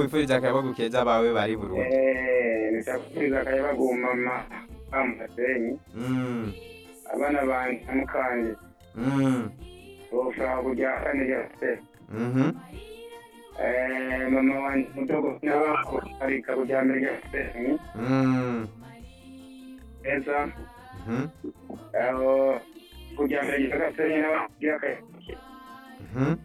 wakwifuriza akayabagu keza abawe bari Burundi Eh, nishakuriza akayabagu mama bamugasenyi Mm, abana banje namukanje mm, boshobora kujya kane ryose mhm, Eh, mama wanje mudogo nabako arika kujya mbere ryose mm, neza mhm, aho kujya mbere ryose n'abagira akayabagu mhm.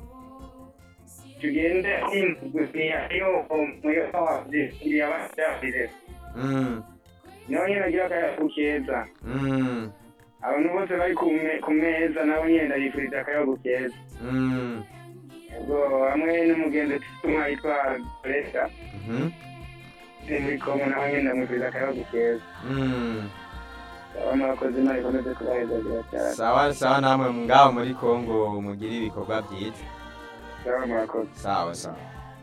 tugende iyo muyo wavyiriye abavyarire Mm, nawe nyene agira akayabagu keza mm, abantu bose bari ku me- ku meza nabo nyene ndabifuriza akayabagu keza mm, ubwo hamwe n'umugenzi tumwa yitwa Greta mhm, muri Kongo nawe nyene ndamwifuriza akayabagu keza mm. aba murakoze imana ikomeze kubahezagira cyane sawa sawa namwe ngaho muri kongo mugire ibikorwa byiza aba murakoze sawa sawa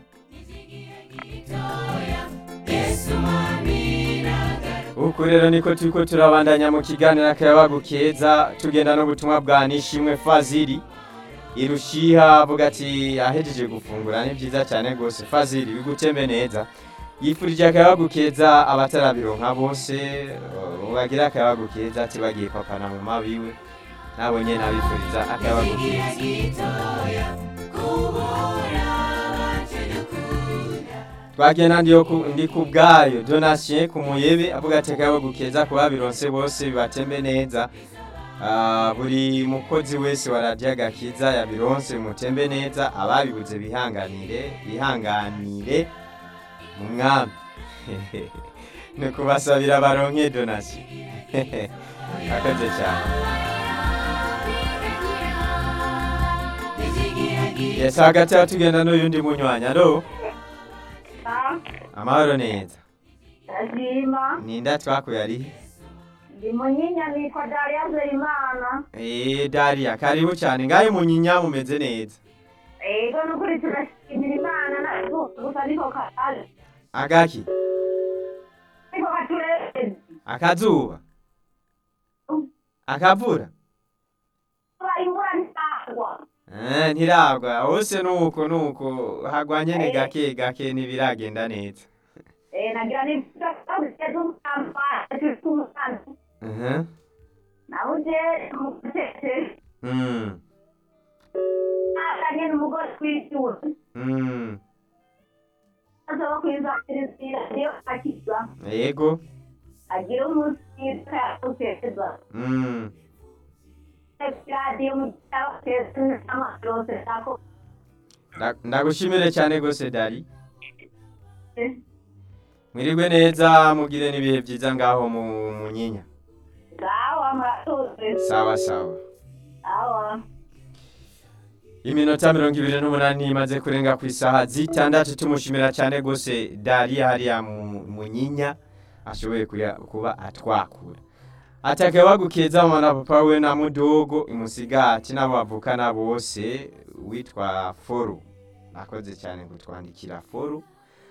uku rero niko turiko turabandanya mu kiganiro akayabagu keza tugenda n'ubutumwa bwa nishimwe faziri irushiha avuga ati ahejeje gufungura ni byiza cyane rwose faziri bigutembe neza yifurije akayabagu keza abatarabironka bose uh, bagira akayabagu keza ati bagiye papana mu mabiwe nabo nyene abifuriza akayabagu keza twagenda ndiyo ku- ndi ku bwayo donatien ku muyebe avuga ati akayabagu keza ku babironse bose bibatembe neza Ah, buri mukozi wese wa radiyo agakiza yabironse mutembe neza ababibuze bihanganire bihanganire mu mwami ni ukubasabira baronke donatien akoze cyane yesi hagati aho tugenda n'uyundi munywanyi alo amahoro neza Ndashima ninda twakuye arihe ndi munyinya nitwa Daria Nzeyimana Eh, Daria karibu cyane ngahe munyinya mumeze neza ego nukuri turashimira Imana na gusa niko kare agaki niko katureze akazuba akavura kuba imvura ntitagwa Eh, ntiragwa hose nuko nuko hagwa nyene gake gake ntibiragenda neza eh nagira ni tutageze umukamba tutumukanda Mhm. nauje mukatete Mm. akanye n'umugore w'icyura Mm. aza kwizakiriza niyo akiza yego agira umunsi mwiza yakuteza Mm. radiyo mu cyabaketse n'amarose ako Nda- ndagushimire cyane gose Dari mwirigwe neza mugire n'ibihe byiza ngaho mu munyinya sawa murakoze sawa sawa sawa iminota mirongo ibiri n'umunani imaze kurenga ku isaha zitandatu tumushimira cyane rwose dariya hariya mu munyinya ashoboye kuya- kuba atwakura atakabagu keza mama na papa we na mudogo imusigati n'abo bavukana bose witwa foru nakoze cyane kutwandikira foru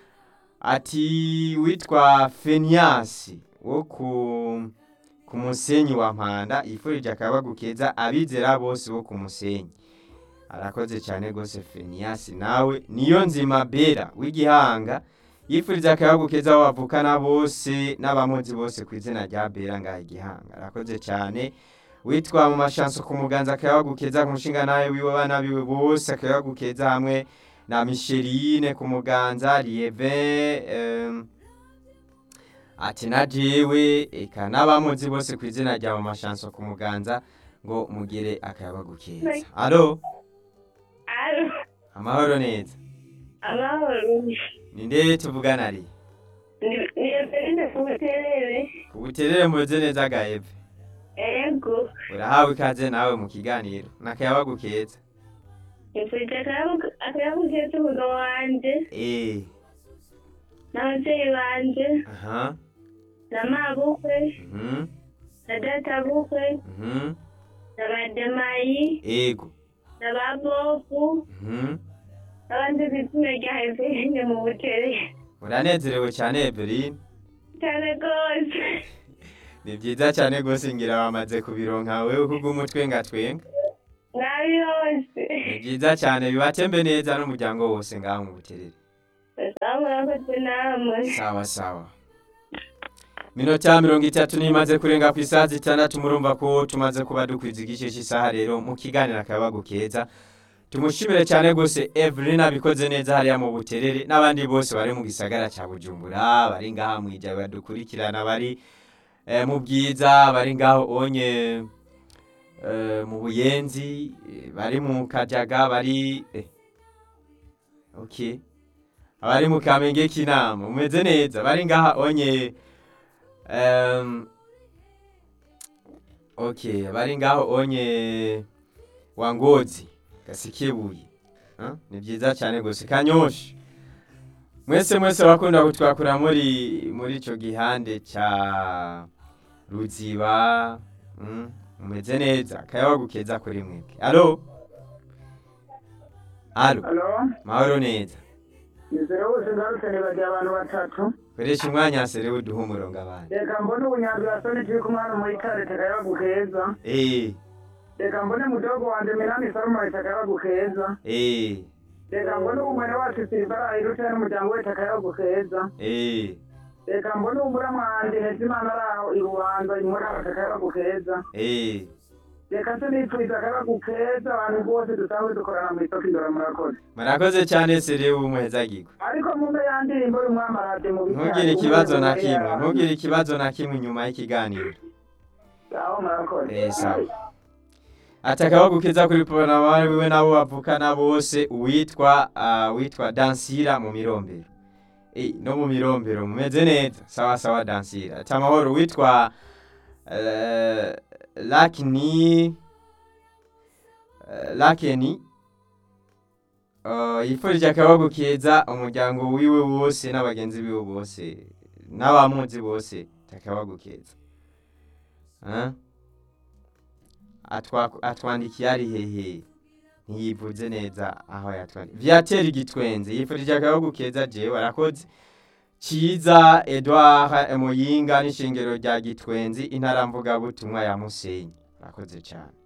ati witwa feniasi wo ku ku musenyi wa mpanda yifurije akabagu keza abizera bose bo ku musenyi arakoze cyane rwose feniyasi nawe niyo nzima bera w'igihanga yifuriza akayabu keza abo bavukana bose n'abamuzi bose ku izina rya bera ngaha igihanga arakoze cyane witwa mu mashanso ku muganza akayabu keza ku nshinga nawe wiwe bana biwe bose akayabu keza hamwe na misherine ku muganza lieve em, ati na jewe eka n'abamuzi bose ku izina rya mu mashanso ku muganza ngo mugire akayabagu keza alo alo amahoro neza amahoro ni nde tuvugana ari ni eberine kubuterere ubuterere mumeze neza gaeve ego urahawe ikaze nawe mu kiganiro n'akayabagu keza nifurije akayabu keza umugabo wanje eh n'ababyeyi banje aha na mabukwe mhm na databukwe mhm na bademayi ego na babofu mhm n'abandi bizina rya eberine mu buterere uranezerewe cyane eveline cyane rwose ni byiza cyane rwose ngira wamaze kubironka wewe kuko umutwe ngatwenga nabi yose ni byiza cyane bibatembe neza n'umuryango wose ngaho mu buterere Esa murakoze namwe sawa sawa minota mirongo itatu nimaze kurenga ku isaha zitandatu murumva ko tumaze kuba dukwiza igice cy'isaha rero mu kiganiro akabago keza tumushimire cyane rwose Evelyn abikoze neza hariya mu buterere n'abandi bose bari mu gisagara cya bujumbura bari ngaha mu ijya badukurikirana bari eh, mu bwiza bari ngaho onye eh, mu buyenzi eh, bari mu kajaga bari eh. okay abari mu kamenge k'inama umeze neza bari ngaha onye um, okay bari ngaho onye wangozi gasikebuye Huh? ni byiza cyane gusa kanyosha mwese mwese bakunda kutwakura muri muri ico gihande ca ruziba mm, umeze neza kayabagukeza kuri mwebwe alo alo alo mahoro neza nizere bose ngarutse nibagiye abantu batatu koresha umwanya serewe uduhe umurongo abandi reka mbone ubunyanzi wasoni turi kumwe hano muri kare takayabagu keza eh reka mbone mudogo wanje minani salomoni takayabagu keza eh reka mbone umwene wacu silivara irutse n'umuryango we takayabagu keza eh reka mbone umuramu wanje hezimana ari aho i bubanza imuraba takayabagu keza eh reka se nipfuza akayabagu keza abantu bose dusanzwe dukorana mu isoko indora murakoze murakoze cyane serewe umuhezagirwa ariko mumbe ya ndirimbo y'umwamarade mu ntugire ikibazo na kimwe ntugire ikibazo na kimwe inyuma y'ikiganiro aho murakoze Eh, sawa. atakabagukiza kuri pona wiwe nabo bavukana bose uwitwa uh, witwa dansira mu mirombero Eh, no mu mirombero mumeze neza sawa sawa dansira ati amahoro witwa uh, lakini uh, lakeni uh, yifurije akabagu keza umuryango wiwe wose n'abagenzi biwe bose n'abamuzi bose takabagu keza Huh? Atwa- atwandikiye ari hehe ntiyivuze neza aho yatwandikiye viatera igitwenze yifurije akabagu keza jewe arakoze ciza edouard muyinga n'ishingiro rya gitwenzi intara mvugabutumwa ya musenyi arakoze cyane